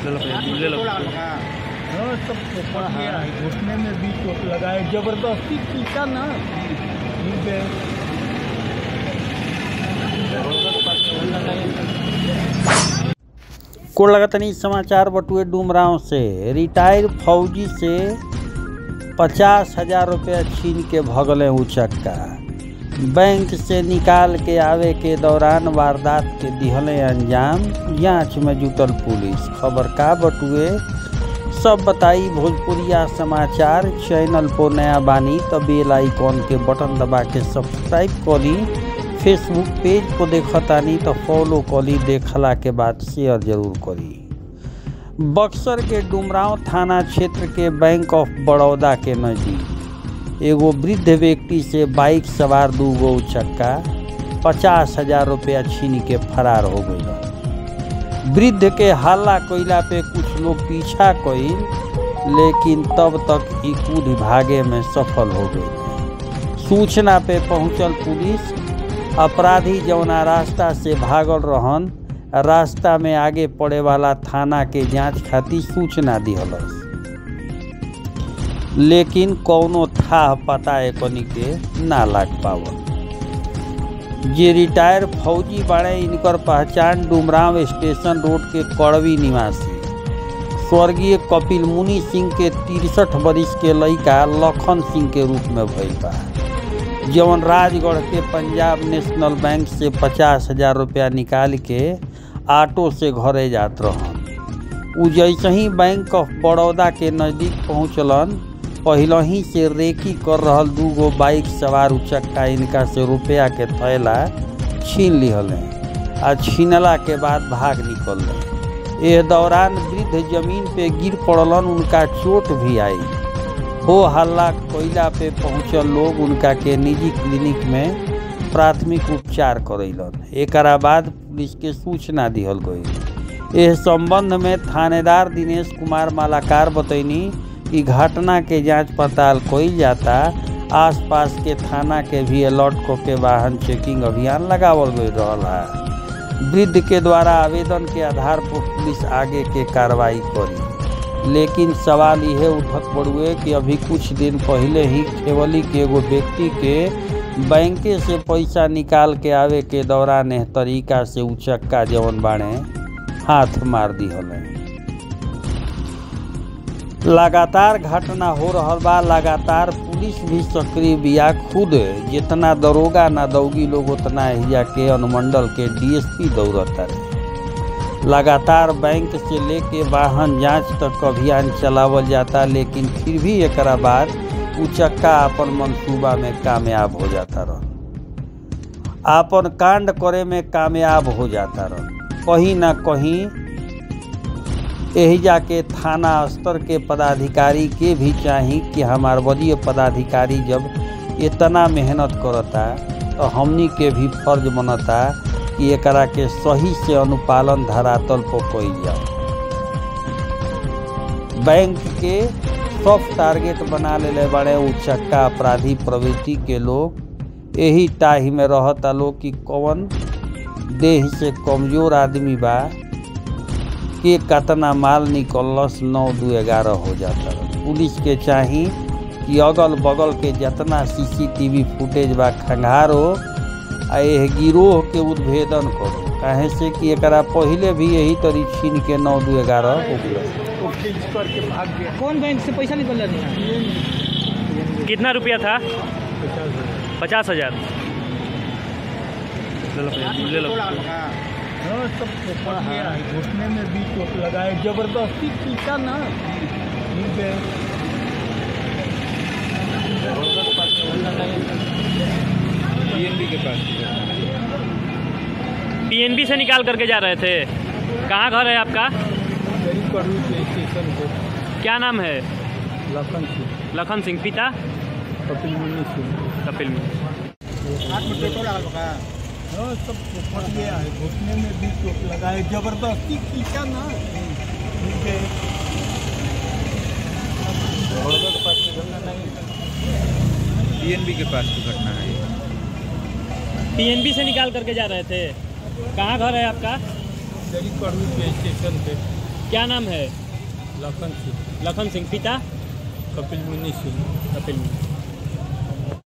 हाँ सब पोपट गया है घुटने में भी चोट लगा है जबरदस्ती पीछा ना गिर गए कोड़ लगतनी समाचार बटुए डुमराव से रिटायर फौजी से पचास हजार रुपया छीन के भगले उचक्का बैंक से निकाल के आवे के दौरान वारदात के दिहले अंजाम जांच में जुटल पुलिस खबर का बटुए सब बताई भोजपुरिया समाचार चैनल पर नया बानी तो बेल आइकॉन के बटन दबा के सब्सक्राइब करी फेसबुक पेज को देखतानी तो फॉलो करी देखला के बाद शेयर जरूर करी बक्सर के डुमरांव थाना क्षेत्र के बैंक ऑफ बड़ौदा के नज़दीक एगो वृद्ध व्यक्ति से बाइक सवार दू गो चक्का पचास हजार रुपया छीन के फरार हो गई वृद्ध के हल्ला कोयला पे कुछ लोग पीछा कइल लेकिन तब तक ही कूद भागे में सफल हो गई सूचना पे पहुंचल पुलिस अपराधी जौना रास्ता से भागल रहन रास्ता में आगे पड़े वाला थाना के जांच खातिर सूचना दिहलस लेकिन कौनो था पता एकनी के ना लाग पावल जे रिटायर फौजी बाड़े इनकर पहचान डुमराव स्टेशन रोड के कड़वी निवासी स्वर्गीय कपिल मुनि सिंह के तिरसठ बरिस के लड़का लखन सिंह के रूप में भइल बा जवन राजगढ़ के पंजाब नेशनल बैंक से पचास हजार रुपया निकाल के ऑटो से घरे जात रहन उ जैसे ही बैंक ऑफ बड़ौदा के नज़दीक पहुँचलन पहले ही से रेकी कर रहल दू गो बाइक सवार उचक्का इनका से रुपया के थैला छीन लिहले आ छीनला के बाद भाग निकल एह दौरान वृद्ध जमीन पे गिर पड़लन उनका चोट भी आई हो हल्ला कोयला पे पहुँचल लोग उनका के निजी क्लिनिक में प्राथमिक उपचार करैलन एकरा बाद पुलिस के सूचना दिहल गई एह संबंध में थानेदार दिनेश कुमार मालाकार बतैनी कि घटना के जांच पड़ताल कइल जाता आसपास के थाना के भी अलर्ट को के वाहन चेकिंग अभियान लगावल गई रहल है वृद्ध के द्वारा आवेदन के आधार पर पुलिस आगे के कार्रवाई करी लेकिन सवाल यह उठत पड़ुए कि अभी कुछ दिन पहले ही खेवली के एगो व्यक्ति के बैंके से पैसा निकाल के आवे के दौरान एह तरीका से उचक्का जवन बाणे हाथ मार दिहले लगातार घटना हो रहल बा लगातार पुलिस भी सक्रिय बिया खुद जितना दरोगा ना दौगी लोग उतना हिया के अनुमंडल के डीएसपी दौड़ता रहे लगातार बैंक से लेके वाहन जांच तक अभियान चलावल जाता लेकिन फिर भी एकरा बाद उचक्का अपन मंसूबा में कामयाब हो जाता रह आपन कांड करे में कामयाब हो जाता रह कहीं ना कहीं यही जाके थाना स्तर के पदाधिकारी के भी चाही कि हमार वरीय पदाधिकारी जब इतना मेहनत करता तो हमनी के भी फर्ज बनता कि एकरा के सही से अनुपालन धरातल पर कइल जाओ बैंक के सॉफ्ट टारगेट बना ले बड़े उचक्का अपराधी प्रवृत्ति के लोग यही टाही में रहता लोग कि कौन देह से कमजोर आदमी बा के कतना माल निकलस नौ दू ग्यारह हो जाता पुलिस के चाही कि अगल बगल के जितना सीसीटीवी फुटेज बा खंगारो आ एह गिरोह के उद्भेदन करो काहे से कि एकरा पहले भी यही तरी छीन के नौ दू ग्यारह हो गया वो खींच करके भाग गया कौन बैंक से पैसा निकल रहा था कितना रुपया था पचास हजार पचास हजार ले लो ले लो हाँ सब पोपट गया है घुटने में भी चोट लगा है जबरदस्ती पीछा ना गिर गए पीएनबी के पास पीएनबी से निकाल करके जा रहे थे कहाँ घर है आपका मेरी कड़वी के स्टेशन पे क्या नाम है लखन सिंह लखन सिंह पिता कपिल मुनि सिंह कपिल में हाँ सब पोपट गया है घुटने में भी चोट लगा है जबरदस्ती पीछा ना गिर गए पीएनबी के पास की घटना है ये। पीएनबी से निकाल करके जा रहे थे कहाँ घर है आपका मेरी कड़वी के स्टेशन पे क्या नाम है लखन सिंह लखन सिंह पिता कपिल मुनि सिंह कपिल